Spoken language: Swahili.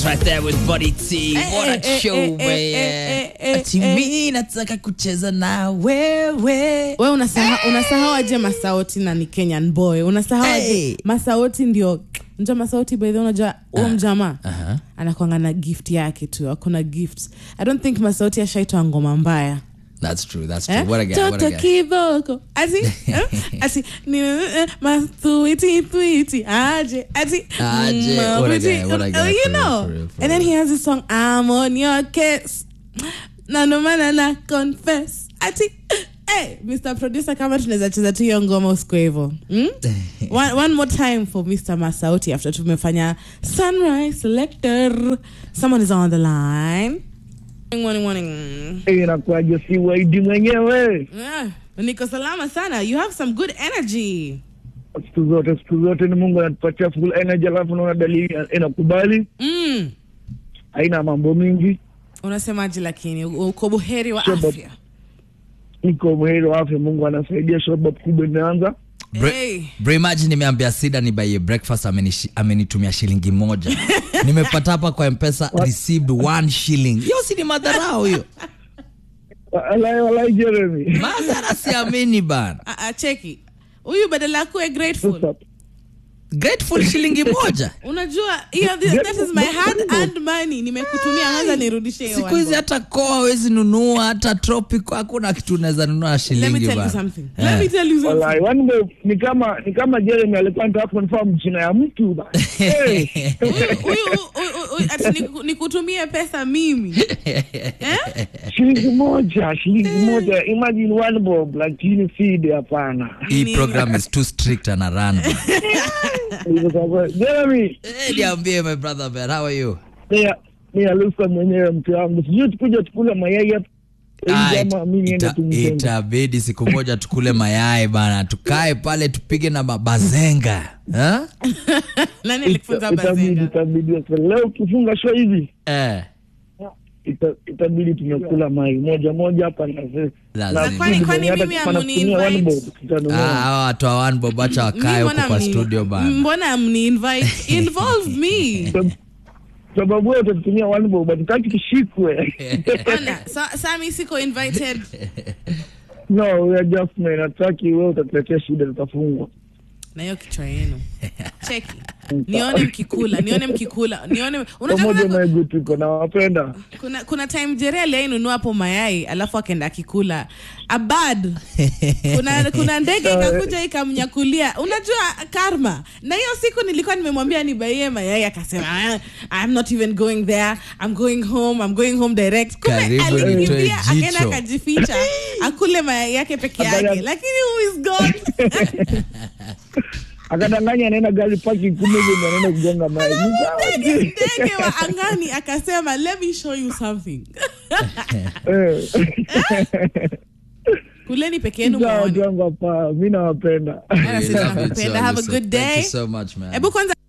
right there with Body T. What a eh, show, eh, man. eh, eh, eh, Ati eh. mimi nataka kucheza na wewe. we unasahau unasahau aje masauti na ni kenyan boy unasahau aje Hey. masauti ndio nja masauti by the way, unajua huo mjamaa aha. anakwanga na gift yake tu akona gift i don't think masauti ashaitwa ngoma mbaya That's true. That's true. Eh? What a guy. What toto a guy. kiboko ati eh? ati ni eh, mathuiti thuiti aje ati Aje. mm, What a witi- guy, what a guy, oh, you for real, know for real, for and then real. he has this song I'm on your case na ndo maana na confess ati Hey, Mr. Producer kama tunaweza cheza tu hiyo ngoma usiku hivyo hmm? one, one more time for Mr. Masauti after tumefanya Sunrise Selector. Someone is on the line. Morning, morning. inakuwaje si waidi mwenyewe Yeah, niko salama sana. You have some good energy. siku zote siku zote ni mungu anatupatia full energy alafu naona dalili inakubali Mm. haina mambo mingi Unasemaje lakini uko buheri wa Sure, but- afya? niko mwheri wa afya mungu anasaidia shabab kubwa imeanza Bre- Hey. Bro, imagine nimeambia Sida ni buy breakfast amenishi- amenitumia shilingi moja. Nimepata hapa kwa M-Pesa received one shilling. Hiyo si ni madharau hiyo. walai walai jeremy Madhara siamini bana. Ah, ah, cheki. Huyu badala ya kuwe grateful. What's up? Grateful shilingi moja. Unajua, hiyo that is my hard earned money. Nimekutumia kwanza nirudishe hiyo. Siku one hizi bob. hata koa hawezi nunua, hata tropical hakuna kitu unaweza nunua Let me shilingi tell you bana. something. Eh. Let me tell you something. walai one day ni kama ni kama jeremy alikuwa nataka confirm jina ya mtu ba hey. Huyu huyu huyu- huyu ati niku- nikutumie pesa mimi. Eh? shilingi moja shilingi moja imagine one bob lakini feed hapana Hii Nini? program is too strict and run. jeremy Eh, niambie my brother man, how are you? Mia mia Lusa mwenyewe mke wangu, sijui tukuja tukule mayai hapa Ah, Ili ama mi niende ita- tumtenge. itabidi siku moja tukule mayai bana tukae pale tupige na mabazenga Ha? Nani alikufunza Ita- Itabidi bazenga? itabidi sasa leo ukifunga show hivi eh, ita- itabidi tumekula mai moja moja hapa na ze- Lazima. na Kwani- vitu kwani venye hata mimi kama hamuni nakutumia one invite? bob, tutanunua. Ah, hawa watu wa one bob acha wakae Mi huko mbona kwa mni- studio bana Mbona mni invite? Involve me. Sab- sababu wewe utatumia one bob hatutaki tushikwe Ona, sa, Sami siko invited. no we are just men hatutaki wewe utatuletea shida tutafungwa na hiyo kichwa yenu cheki nione mkikula nione mkikula nione unajua pamoja kuna, na egu tuko nawapenda kuna, kuna time jere aliainunua hapo mayai alafu akaenda akikula abad kuna, kuna ndege ikakuja ikamnyakulia unajua karma na hiyo siku nilikuwa nimemwambia nibaie mayai akasema "Ah, I'm not even going there I'm going home I'm going home direct kumbe Karibu nitoe alinikimbia akaenda jicho. akajificha akule mayai yake peke yake Abaya- lakini who is God akadanganya anaenda gari paki kumbe ndio anaenda kugonga mai Ni sawa ndege tu. ndege wa angani akasema let me show you something Eh. kuleni peke yenu Sawa, muone watu wangu hapa mi nawapenda Ana sisi We love you tunakupenda. too, Have a Alyssa. good Thank day. you so much man hebu kwanza